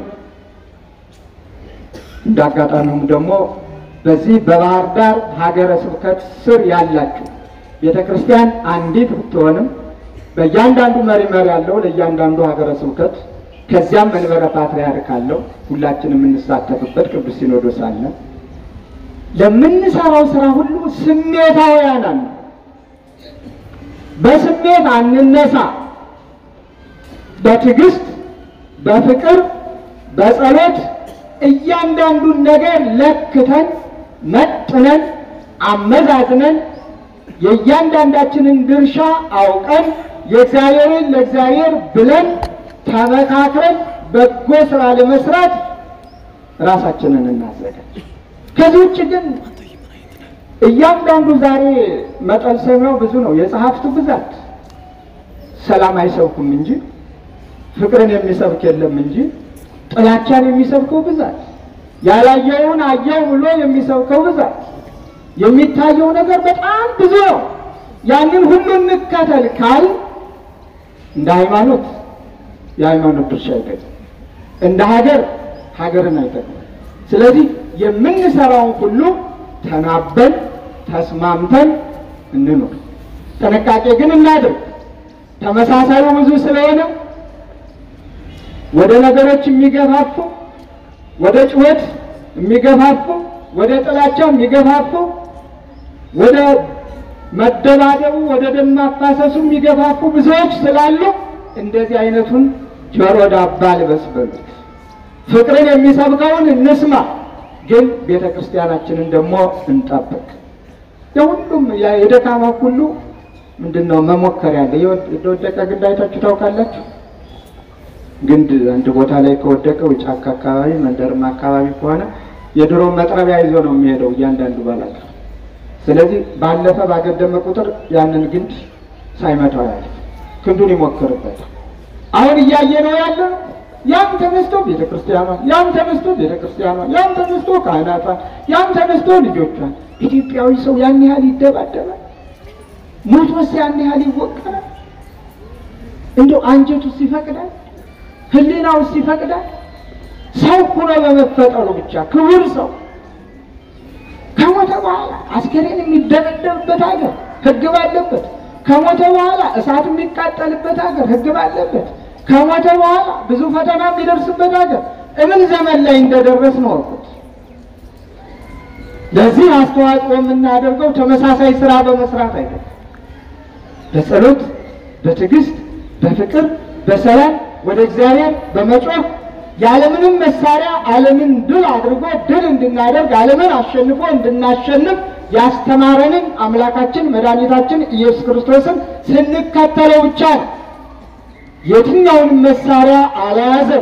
እንደ አጋጣሚውም ደግሞ በዚህ በባህር ዳር ሀገረ ስብከት ስር ያላችሁ ቤተ ክርስቲያን አንዲት ብትሆንም በእያንዳንዱ መሪ መሪ ያለው ለእያንዳንዱ ሀገረ ስብከት ከዚያም መንበረ ፓትርያርክ አለው። ሁላችንም የምንሳተፍበት ቅዱስ ሲኖዶስ አለ። ለምንሰራው ስራ ሁሉ ስሜታውያን አለ። በስሜት አንነሳ። በትዕግስት በፍቅር በጸሎት እያንዳንዱን ነገር ለክተን መጥነን አመዛዝነን የእያንዳንዳችንን ድርሻ አውቀን የእግዚአብሔርን ለእግዚአብሔር ብለን ተመካክረን በጎ ስራ ለመስራት ራሳችንን እናዘጋጅ። ከዚህ ውጭ ግን እያንዳንዱ ዛሬ መጠን ሰሚያው ብዙ ነው። የጸሐፍቱ ብዛት ሰላም አይሰብኩም እንጂ ፍቅርን የሚሰብክ የለም እንጂ ጥላቻን የሚሰብከው ብዛት፣ ያላየውን አየው ብሎ የሚሰብከው ብዛት፣ የሚታየው ነገር በጣም ብዙ ነው። ያንን ሁሉ እንከተል ካል እንደ ሃይማኖት የሃይማኖት ድርሻ አይጠቅም፣ እንደ ሀገር ሀገርን አይጠቅም። ስለዚህ የምንሰራውን ሁሉ ተናበን ተስማምተን እንኖር። ጥንቃቄ ግን እናድርግ። ተመሳሳዩ ብዙ ስለሆነ ወደ ነገሮች የሚገፋፉ ወደ ጩኸት የሚገፋፉ ወደ ጥላቻ የሚገፋፉ ወደ መደባደቡ ወደ ደም ማፋሰሱ የሚገፋፉ ብዙዎች ስላሉ እንደዚህ አይነቱን ጆሮ ዳባ ልበስ በሉት። ፍቅርን የሚሰብከውን እንስማ፣ ግን ቤተ ክርስቲያናችንን ደግሞ እንጠብቅ። የሁሉም የደካማ ሁሉ ምንድን ነው መሞከር ያለ የወደቀ ግንድ አይታችሁ ታውቃላችሁ? ግንድ አንድ ቦታ ላይ ከወደቀው ጫካ አካባቢ መንደርም አካባቢ ከሆነ የድሮ መጥረቢያ ይዞ ነው የሚሄደው እያንዳንዱ ባላገ ስለዚህ ባለፈ ባገደመ ቁጥር ያንን ግንድ ሳይመታው ያለ ክንዱን ይሞክርበታል። አሁን እያየ ነው ያለ ያም ተነስቶ ቤተ ክርስቲያኗን፣ ያም ተነስቶ ቤተ ክርስቲያኗን፣ ያም ተነስቶ ካህናቷን፣ ያም ተነስቶ ልጆቿን። ኢትዮጵያዊ ሰው ያን ያህል ይደባደባል? ሞቶስ ያን ያህል ይወቀራል? እንደው አንጀቱስ ይፈቅዳል? ህሊናውስ ይፈቅዳል? ሰው ሆኖ በመፈጠሩ ብቻ ክቡር ሰው ከሞተ በኋላ አስከሬን የሚደበደብበት ሀገር ህግ ባለበት፣ ከሞተ በኋላ እሳት የሚቃጠልበት ሀገር ህግ ባለበት፣ ከሞተ በኋላ ብዙ ፈተና የሚደርስበት ሀገር እምን ዘመን ላይ እንደደረስ ነው እውቁት። ለዚህ አስተዋጽኦ የምናደርገው ተመሳሳይ ስራ በመስራት አይደለም። በጸሎት በትዕግስት በፍቅር በሰላም ወደ እግዚአብሔር በመጮህ ያለምንም መሳሪያ ዓለምን ድል አድርጎ ድል እንድናደርግ ዓለምን አሸንፎ እንድናሸንፍ ያስተማረንን አምላካችን መድኃኒታችን ኢየሱስ ክርስቶስን ስንከተለው ብቻ ነው። የትኛውንም መሳሪያ አልያዘም፣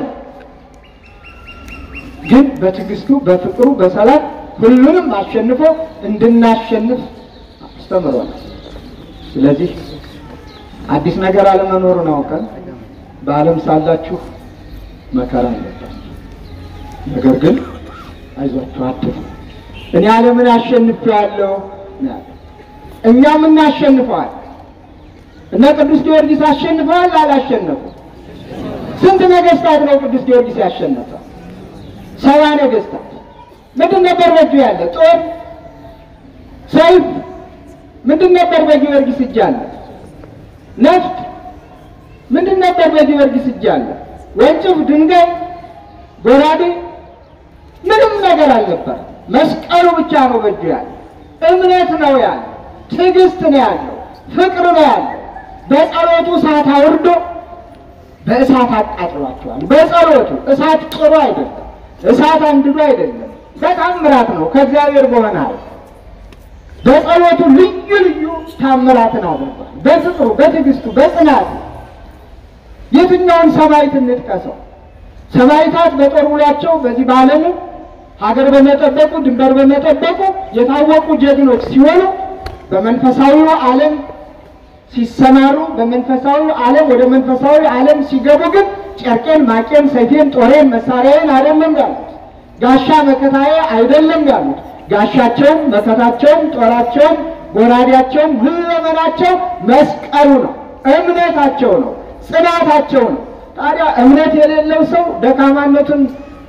ግን በትዕግስቱ በፍቅሩ በሰላም ሁሉንም አሸንፎ እንድናሸንፍ አስተምሮናል። ስለዚህ አዲስ ነገር አለመኖሩን አውቀን በዓለም ሳላችሁ መከራ አለባችሁ። ነገር ግን አይዟችሁ አትፍሩ፣ እኔ ዓለምን አሸንፌዋለሁ። እኛም እናሸንፈዋል። እነ ቅዱስ ጊዮርጊስ አሸንፈዋል አላሸነፉ? ስንት ነገስታት ነው ቅዱስ ጊዮርጊስ ያሸነፈ? ሰባ ነገስታት። ምንድን ነበር በእጁ ያለ? ጦር፣ ሰይፍ። ምንድን ነበር በጊዮርጊስ እጅ አለ? ነፍጥ። ምንድን ነበር በጊዮርጊስ እጅ አለ? ወንጭፍ፣ ድንጋይ፣ ጎራዴ ምንም ነገር አልነበር። መስቀሉ ብቻ ነው በእጁ ያለ። እምነት ነው ያለ፣ ትዕግስት ነው ያለው፣ ፍቅር ነው ያለው። በጸሎቱ እሳት አውርዶ በእሳት አቃጥሏቸዋል። በጸሎቱ እሳት ጥሩ አይደለም፣ እሳት አንድዶ አይደለም፣ በታምራት ነው ከእግዚአብሔር በሆነ ኃይል በጸሎቱ ልዩ ልዩ ታምራትን አድርጓል። በፍቅሩ በትዕግስቱ በጽናቱ የትኛውን ሰማዕት እንጥቀሰው? ሰማዕታት በጦር ውሏቸው በዚህ በዓለሙ ሀገር በመጠበቁ ድንበር በመጠበቁ የታወቁ ጀግኖች ሲሆኑ በመንፈሳዊው ዓለም ሲሰማሩ በመንፈሳዊ ዓለም ወደ መንፈሳዊ ዓለም ሲገቡ ግን ጨርቄን፣ ማቄን፣ ሰይፌን፣ ጦሬን፣ መሳሪያዬን አይደለም ያሉት። ጋሻ መከታዬ አይደለም ያሉት። ጋሻቸውም፣ መከታቸውም፣ ጦራቸውም፣ ጎራዴያቸውም ሁለመናቸው መስቀሉ ነው። እምነታቸው ነው። ጽናታቸው ነው። ታዲያ እምነት የሌለው ሰው ደካማነቱን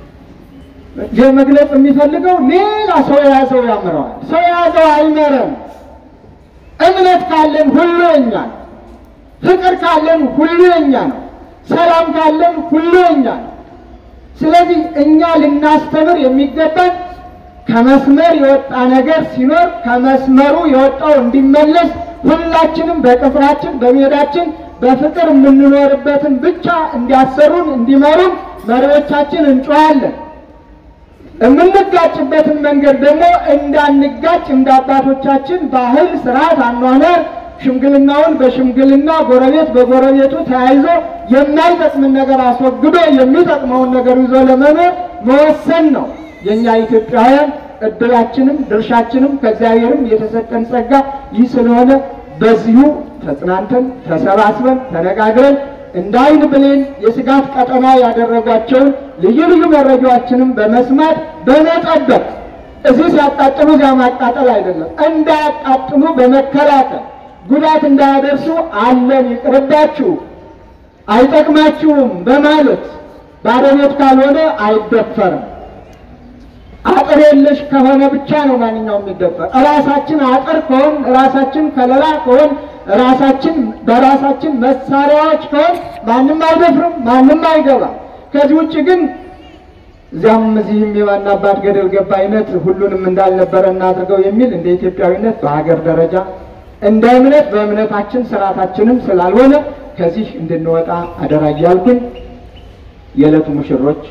መግለጽ የሚፈልገው ሌላ ሰው የያዘው ያምረዋል። ሰው የያዘው አይመረም። እምነት ካለን ሁሉ የኛ ነው። ፍቅር ካለን ሁሉ የኛ ነው። ሰላም ካለን ሁሉ የኛ ነው። ስለዚህ እኛ ልናስተምር የሚገባን ከመስመር የወጣ ነገር ሲኖር ከመስመሩ የወጣው እንዲመለስ ሁላችንም በቅጥራችን በሜዳችን በፍቅር የምንኖርበትን ብቻ እንዲያሰሩን እንዲመሩን መሪዎቻችን እንጮሃለን። የምንጋጭበትን መንገድ ደግሞ እንዳንጋጭ እንደ አባቶቻችን ባህል፣ ስርዓት፣ አኗኗር ሽምግልናውን በሽምግልና ጎረቤት በጎረቤቱ ተያይዞ የማይጠቅምን ነገር አስወግዶ የሚጠቅመውን ነገር ይዞ ለመኖር መወሰን ነው። የእኛ ኢትዮጵያውያን እድላችንም ድርሻችንም ከእግዚአብሔርም የተሰጠን ጸጋ ይህ ስለሆነ በዚሁ ተጽናንተን ተሰባስበን ተነጋግረን እንደ ዓይን ብሌን የስጋት ቀጠና ያደረጓቸውን ልዩ ልዩ መረጃዎችንም በመስማት በመጠበቅ እዚህ ሲያቃጥሉ እዚያ ማቃጠል አይደለም፣ እንዳያቃጥሉ በመከላከል ጉዳት እንዳያደርሱ አለን ይቅርባችሁ፣ አይጠቅማችሁም በማለት ባዶ ቤት ካልሆነ አይደፈርም። አጥር የለሽ ከሆነ ብቻ ነው ማንኛውም የሚደፈር። ራሳችን አጥር ከሆን ራሳችን ከለላ ከሆን ራሳችን በራሳችን መሳሪያዎች ከሆን ማንም አይደፍርም፣ ማንም አይገባም። ከዚህ ውጭ ግን እዚያም እዚህም የዋና አባት ገደል ገባ አይነት ሁሉንም እንዳልነበረ እናድርገው የሚል እንደ ኢትዮጵያዊነት በሀገር ደረጃ እንደ እምነት በእምነታችን ስርዓታችንም ስላልሆነ ከዚህ እንድንወጣ አደራ እያልኩኝ የዕለቱ ሙሽሮች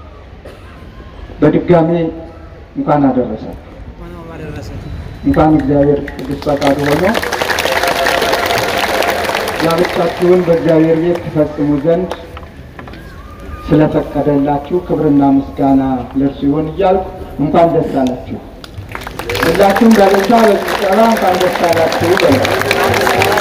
በድጋሜ እንኳን አደረሳችሁ። እንኳን እግዚአብሔር ቅዱስ ፈቃዱ ሆኖ ጋብቻችሁን በእግዚአብሔር ቤት ትፈጽሙ ዘንድ ስለፈቀደላችሁ ክብርና ምስጋና ለእርሱ ይሁን እያልኩ እንኳን ደስ አላችሁ። ሁላችሁም በልልታ በጭብጨባ እንኳን ደስ አላችሁ በሉ።